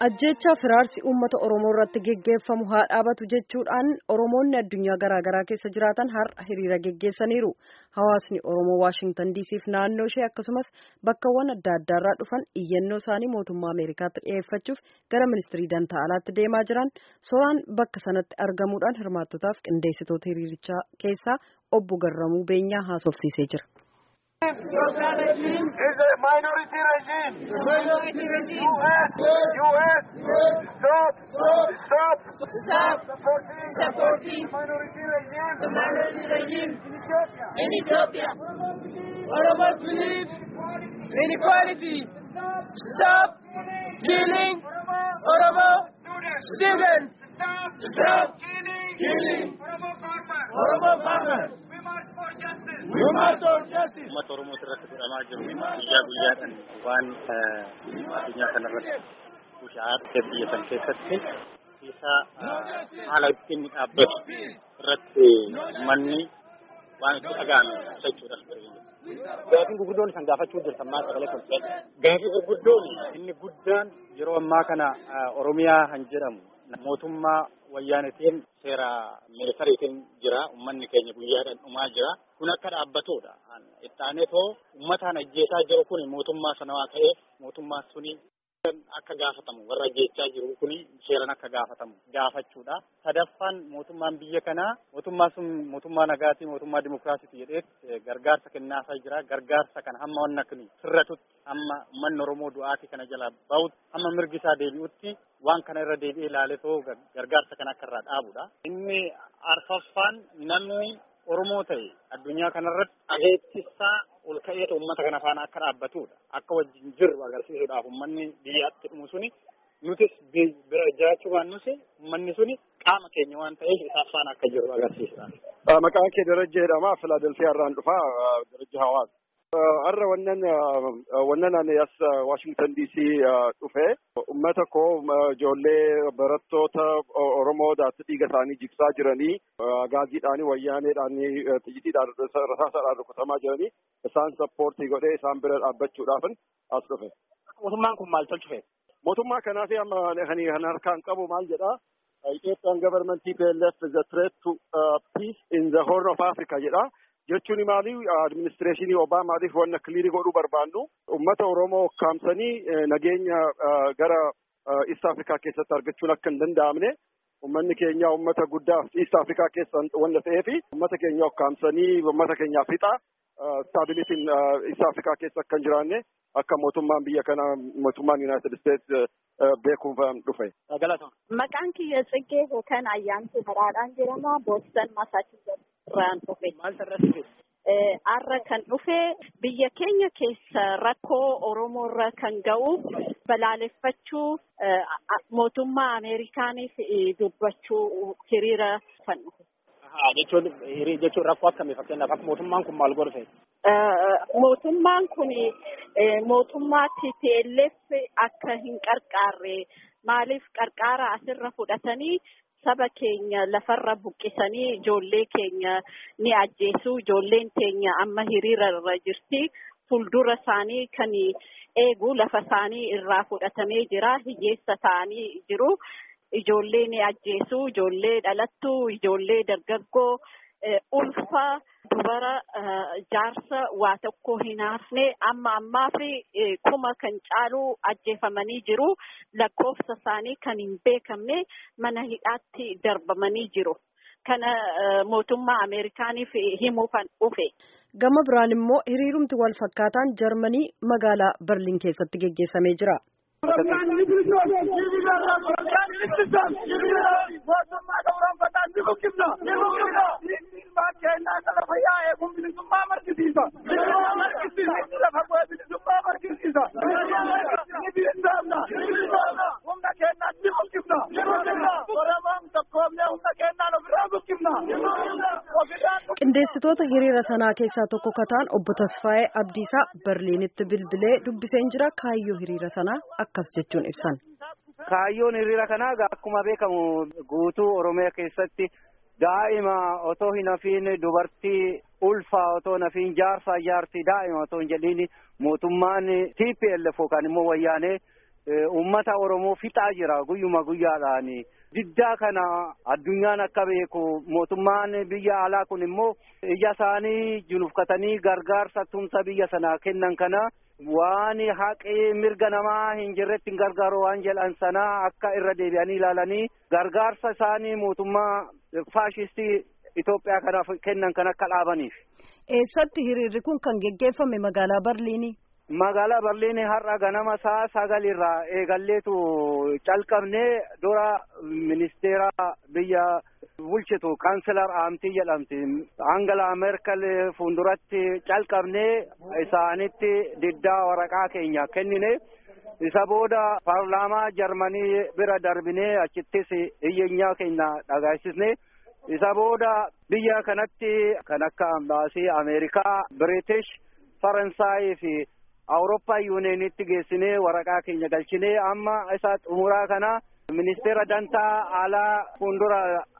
ajjeechaa firaarsi uummata oromoo irratti geggeeffamu haa dhaabatu jechuudhaan oromoonni addunyaa garaagaraa keessa jiraatan har'a hiriira geggeessaniiru hawaasni oromoo waashingtan diisiif naannoo ishee akkasumas bakkawwan adda addaarraa dhufan iyyannoo isaanii mootummaa ameerikaatti dhiyeeffachuuf gara ministirii dantaa alaatti deemaa jiran soraan bakka sanatti argamuudhaan hirmaattotaaf qindeessitoota hiriirichaa keessaa obbo Garramuu Beenyaa haasofsiisee jira. is a minority regime. Minority regime. U.S. U.S. Stop. Stop. Stop Supporting. supporting Minority regime. the minority regime In Ethiopia. in Ethiopia. All of us believe in equality. Stop killing Oromo students. Stop. Stop Killing. killing Oromo farmers. Oromo farmers. We march for justice. We must for justice. uummata oromoo irratti godhamaa jiru guyyaa guyyaadhaan waan addunyaa kanarratti bushaa'aa biyya san keessatti isa haala ittiin dhaabbatu irratti manni waan itti dhaga'ame jechuudhaaf Gaafii gurguddoon isaan gaafachuu jirtan maal sagalee kolfee gaafii gurguddoon inni guddaan yeroo ammaa kana Oromiyaa kan jedhamu mootummaa wayyaanetiin seera miilitariitiin jira ummanni keenya guyyaadhaan dhumaa jira kun akka dhaabbatudha ittaanee too ummataan ajjeesaa jiru kun mootummaa sanawaa ta'ee mootummaa suni akka gaafatamu warra ajjeechaa jiru kuni seeran akka gaafatamu gaafachuudha. Sadaffaan mootummaan biyya kanaa mootummaa sun mootummaa nagaatii mootummaa dimokiraasiiti jedhee gargaarsa kennaasaa jira. Gargaarsa kana hamma wanna kun sirratutti hamma uummanni Oromoo du'aatii kana jalaa bahutti hamma mirgi isaa deebi'utti waan kana irra deebi'ee ilaaleetoo gargaarsa kana akka irraa dhaabudha. Inni arfaffaan namni Oromoo ta'e addunyaa kanarratti ageettisaa ol ka'eetu uummata kana faana akka dhaabbatudha. Akka wajjin jiru agarsiisuudhaaf uummanni biyyaatti dhumu suni nutis bira jiraachuu baannus uummanni suni qaama keenya waan ta'eef isaaf faana akka jiru agarsiisuudhaaf. Maqaan kee Darajja jedhama. Filaadelfiyaa irraan dhufa. Darajja Hawaasa. Har'a wannan wannan ani as Washington DC dhufe ummata koo ijoollee barattoota Oromoo daatti dhiiga isaanii jigsaa jiranii gaaziidhaanii wayyaaneedhaanii xiyyiitiidhaan rasaasaadhaan rukutamaa jiranii isaan sappoortii godhee isaan bira dhaabbachuudhaafin as dhufe. Mootummaan kun maal tolchufe? Mootummaa kanaaf amma kan harkaan qabu maal jedhaa? Ethiopian government TPLF is a threat to uh, peace in the Horn of Africa jedha. Jechuun maali administreeshinii Obaamaatiif wanna kiliirii godhuu barbaannu uummata Oromoo kaamsanii nageenya gara East Afrikaa keessatti argachuun akka hin danda'amne uummanni keenya uummata guddaa East Afrikaa keessa wanna ta'eefi uummata keenya kaamsanii uummata keenyaaf fixa staabilitiin East Afrikaa keessa akka hin jiraanne akka mootummaan biyya kana mootummaan United States beekuuf dhufe. Maqaan kiyya Tsiggee yookaan Ayyaantuu Baraadhaan jedhama. Booston Masaachusetts irraan dhufe. Maal sarratti Har'a kan dhufe biyya keenya keessa rakkoo Oromoo irra kan ga'u balaaleffachuu mootummaa Ameerikaaniif dubbachuu hiriira kan dhufe. Jechuun jechuun rakkoo akkamii fakkeenyaaf akka mootummaan kun maal godhe? Mootummaan kun mootummaa TPLF akka hin qarqaarre maaliif qarqaara asirra fudhatanii saba keenya lafarra buqqisanii ijoollee keenya ni ajjeesu ijoolleen keenya amma hiriira irra jirti fuuldura isaanii kan eegu lafa isaanii irraa fudhatamee jira hiyyeessa ta'anii jiru ijoollee ni ajjeesu ijoollee dhalattu ijoollee dargaggoo ulfa dubara jaarsa waa tokko hin hafne amma ammaa fi kuma kan caalu ajjeefamanii jiru lakkoofsa isaanii kan hin beekamne mana hidhaatti darbamanii jiru kana mootummaa ameerikaaniif himuu kan dhufe. Gama biraan immoo hiriirumti wal fakkaataan Jarmanii magaalaa Berliin keessatti geggeessamee jira. Qindeessitoota hiriira sanaa keessaa tokko kataan obbo Tasfaayee Abdiisaa Berliinitti bilbilee dubbiseen jira kaayyoo hiriira sanaa akkas jechuun ibsan. Kaayyoon hiriira kanaa akkuma beekamu guutuu Oromiyaa keessatti daa'ima otoo hin hafiin dubartii ulfaa otoo hin hafiin jaarsaa jaartii daa'ima otoo hin jedhiin mootummaan TPLF yookaan immoo wayyaanee uummata Oromoo fixaa jira guyyuma guyyaadhaan. Diddaa kana addunyaan akka beeku mootummaan biyya alaa kun immoo ija isaanii junufkatanii gargaarsa tumsa biyya sanaa kennan kana waan haqee mirga namaa hin jirretti hin gargaaru waan jedhan sana akka irra deebi'anii ilaalanii gargaarsa isaanii mootummaa faashistii Itoophiyaa kanaaf kennan kan akka dhaabaniif. Eessatti hiriirri kun kan geggeeffame magaalaa Barliinii? Magaalaa Barliinii har'a ganama sa'a sagalirraa eegalleetu calqabnee dura ministeera biyya bulchitu kaanselar aamtii jedhamti. Angela Merkel fuulduratti calqabnee isaanitti diddaa waraqaa keenya kennine. Isa booda paarlaamaa Jarmanii bira darbinee achittis iyyeenyaa keenya dhagaasisne. Isa booda biyya kanatti kan akka ambaasii Ameerikaa, British, Faransaayii fi Awurooppaa yuuniyeenitti geessinee waraqaa keenya galchinee amma isa xumuraa kana ministeera dantaa alaa fuuldura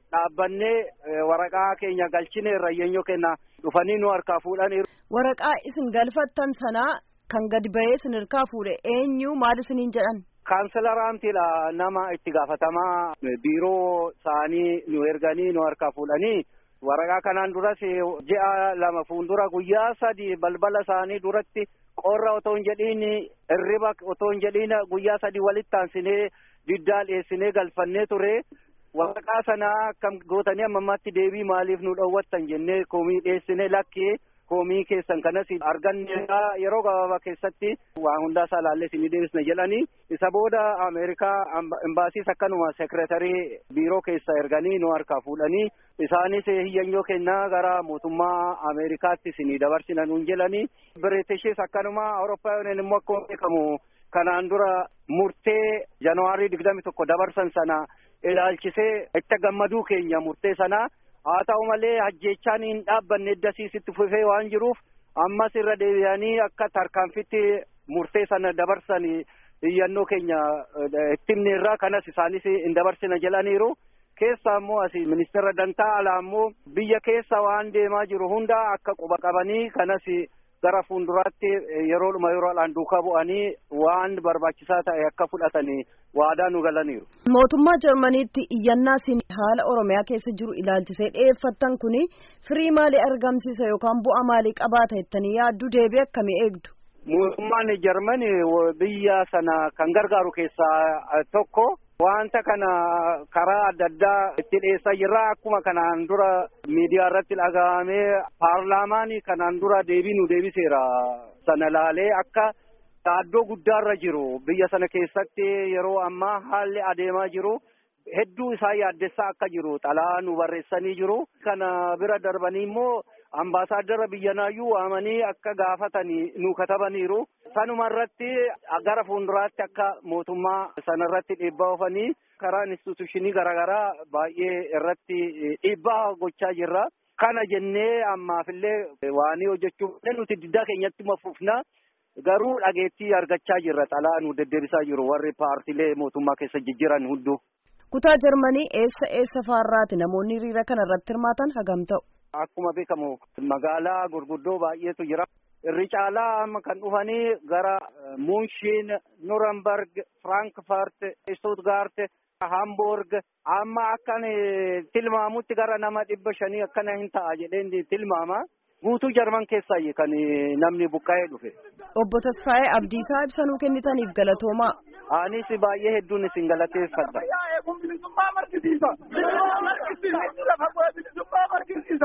dhaabbannee waraqaa keenya galchinee irra iyyeenyaa kenna dhufanii nu harkaa fuudhan. Waraqaa isin galfattan sanaa kan gadi ba'ee isin harkaa fuudhe eenyu maal isiniin jedhan? Kaanselaraamtiidha nama itti gaafatamaa biiroo isaanii nu erganii nu harkaa fuudhanii waraqaa kanaan duras ji'a lama fuuldura guyyaa sadi balbala isaanii duratti qorra otoo hin jedhiin hirriba otoo hin jedhiin guyyaa sadi walitti aansinee diddaa dhiyeessinee galfannee ture. Waraqaa sana akkam gootanii amma ammaatti deebii maaliif nu dhowwattan jennee komii dhiyeessinee lakkee komii keessan kanas arganne yeroo gabaabaa keessatti waa hundaa isaa laallee isin deebisna jedhanii isa booda Ameerikaa imbaasiis akkanuma seekiretarii biiroo keessa erganii nu harkaa fuudhanii isaanis hiyyanyoo kennaa gara mootummaa Ameerikaatti isin dabarsina nuun jedhanii Biritishis akkanuma Awurooppaa yooneen immoo akkuma beekamu kanaan dura murtee Januwaarii digdami tokko dabarsan sana ilaalchisee itti gammaduu keenya murtee sanaa haa ta'u malee ajjeechaan hin dhaabbanne eddasiisitti fufee waan jiruuf ammas irra deebi'anii akka tarkaanfitti murtee sana dabarsan iyyannoo keenya itti himne irraa kanas isaanis hin dabarsina jedhaniiru. Keessa ammoo asii ministeera dantaa alaa ammoo biyya keessa waan deemaa jiru hunda akka quba qabanii kanas gara fuulduraatti yeroodhuma yeroodhaan duukaa bu'anii waan barbaachisaa ta'e akka fudhatanii waadaa nu galaniiru. Mootummaa Jarmaniitti iyyannaa isin haala Oromiyaa keessa jiru ilaalchisee dhiyeeffattan kuni firii maalii argamsiisa yookaan bu'aa maalii qabaata jettanii yaaddu deebii akkamii eegdu? Mootummaan Jarmani biyya sana kan gargaaru keessaa tokko wanta kana karaa adda addaa itti dhiyeessaa jirra akkuma kanaan dura miidiyaa irratti dhagahamee paarlaamaan kanaan dura deebii nu deebiseera sana laalee akka yaaddoo guddaarra jiru biyya sana keessatti yeroo ammaa haalli adeemaa jiru hedduu isaa yaaddessaa akka jiru xalaa nu barreessanii jiru kana bira darbanii immoo ambaasaaddara biyyanaayyuu waamanii akka gaafatanii nu katabaniiru sanuma irratti gara fuulduraatti akka mootummaa sana irratti dhiibbaa oofanii karaa instituushinii garaagaraa baay'ee irratti dhiibbaa gochaa jirra. Kana jennee ammaafillee waan hojjechuu nuti diddaa keenyatti mafufna garuu dhageettii argachaa jirra xalaa nu deddeebisaa jiru warri paartilee mootummaa keessa jijjiiran hunduu. Kutaa Jarmanii eessa eessa faarraati namoonni hiriira kana irratti hirmaatan hagam ta'u? Akkuma beekamu magaalaa gurguddoo baay'eetu jira. Irri caalaa amma kan dhufanii gara Munshin, Nuremberg, Frankfurt, Stuttgart, Hamburg amma akkan tilmaamutti gara nama dhibba shanii akkana hin ta'a jedheen tilmaama. Guutuu Jarman keessaa kan namni buqqa'ee dhufe. Obbo Tasfaayee Abdiisaa ibsanuu kennitaniif galatoomaa. Anis baay'ee hedduun isin galateeffadha. bilisummaa markisiisa. Bilisummaa markisiisa. Lafa bu'ee bilisummaa markisiisa.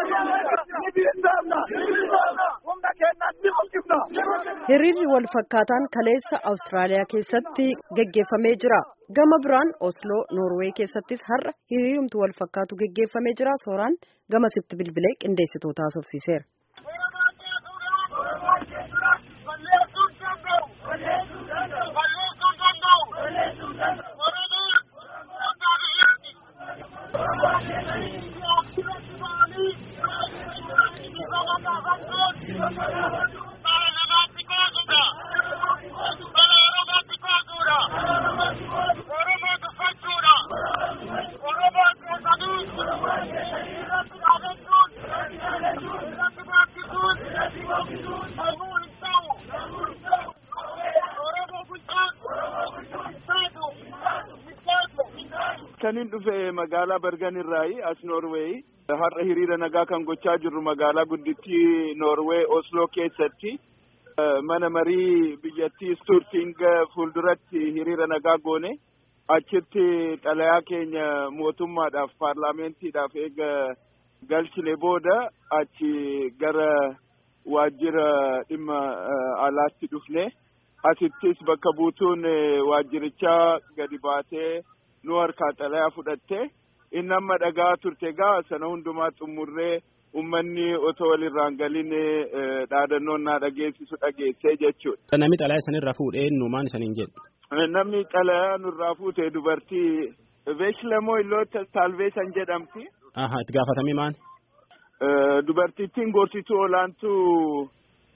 Ni bilisoomna. Humna keenyaan ni buqqifna. Hiriirri wal fakkaataan kaleessa Awustiraaliyaa keessatti geggeeffamee jira. Gama biraan Osloo Noorwee keessattis har'a hiriirumtu wal fakkaatu geggeeffamee jira. Sooraan gamasitti bilbilee qindeessitoota haasofsiiseera. kanin dhufe magaalaa Bergen irraayi as Noorweeyi. Har'a hiriira nagaa kan gochaa jirru magaalaa guddittii Noorwee Oslo keessatti. Mana marii biyyattii Sturting fuulduratti hiriira nagaa goone. Achitti xalayaa keenya mootummaadhaaf paarlaamentiidhaaf eega galchine booda achi gara waajjira dhimma alaatti dhufne. Asittis bakka buutuun waajjirichaa gadi baatee nu harkaa xalayaa fudhatte inni amma dhagaa turte gaa sana hundumaa xumurree ummanni otoo walirraan galin dhaadannoon naa dhageessisu dhageessee jechuudha. Namni xalayaa isanirraa fuudhee nuumaan isaniin jedhu. Namni xalayaa nurraa fuute dubartii Beekilamoo Illoota Saalveesan jedhamti. Aha itti gaafatamii maali? Dubartittiin gorsituu olaantuu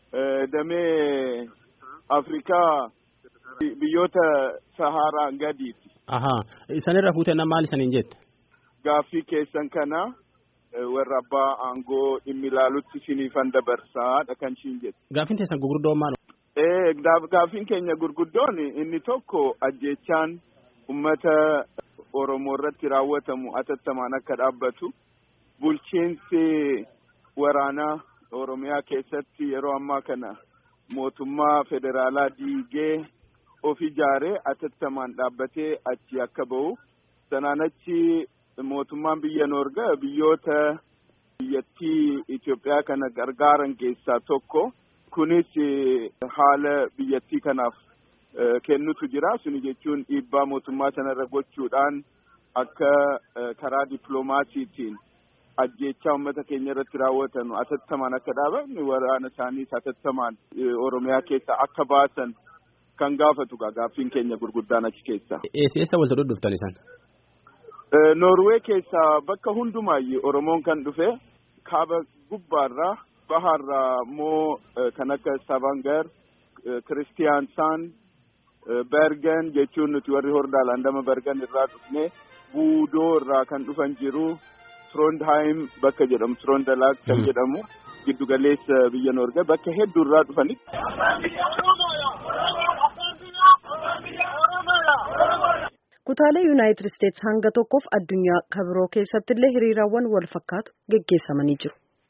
damee Afrikaa biyyoota Sahaaraan gadiiti. Ahaa isanirra fuutee nama maal isaniin jette? Gaaffii keessan kana warra abbaa aangoo dhimmi ilaalutti isiniifan dabarsaadha kan ishiin jette. Gaaffiin teessan gurguddoon maal? Ee gaaffiin keenya gurguddoon inni tokko ajjechaan ummata Oromoo irratti raawwatamu atattamaan akka dhaabbatu bulchiinsi waraanaa Oromiyaa keessatti yeroo ammaa kana mootummaa federaalaa diigee of ijaaree atattamaan dhaabbatee achi akka ba'u sanaan achi mootummaan biyya noorga biyyoota biyyattii Itoophiyaa kana gargaaran keessaa tokko kunis haala biyyattii kanaaf kennutu jira suni jechuun dhiibbaa mootummaa sanarra gochuudhaan akka karaa dippiloomaasiitiin ajjechaa uummata keenya irratti raawwatan atattamaan akka dhaaban waraana isaaniis atattamaan oromiyaa keessa akka baasan kan gaafatu gaaffiin keenya gurguddaan achi keessa. Eessa walta dudhuftan isan? Noorwee keessaa bakka hundumaayyuu Oromoon kan dhufe kaaba gubbaarraa bahaarraa immoo kan akka Stavanger, Kiristiyaansaan, Bergen jechuun nuti warri hordaa landama Bergen irraa dhufne Buudoo irraa kan dhufan jiru. Trondheim bakka jedhamu Trondalaag kan jedhamu giddu galeessa biyya Noorge bakka hedduu irraa dhufanitti. Kutaalee Yuunaayitid Isteetsi hanga tokkoof addunyaa kabiroo keessatti illee hiriiraawwan wal fakkaatu geggeessamanii jiru.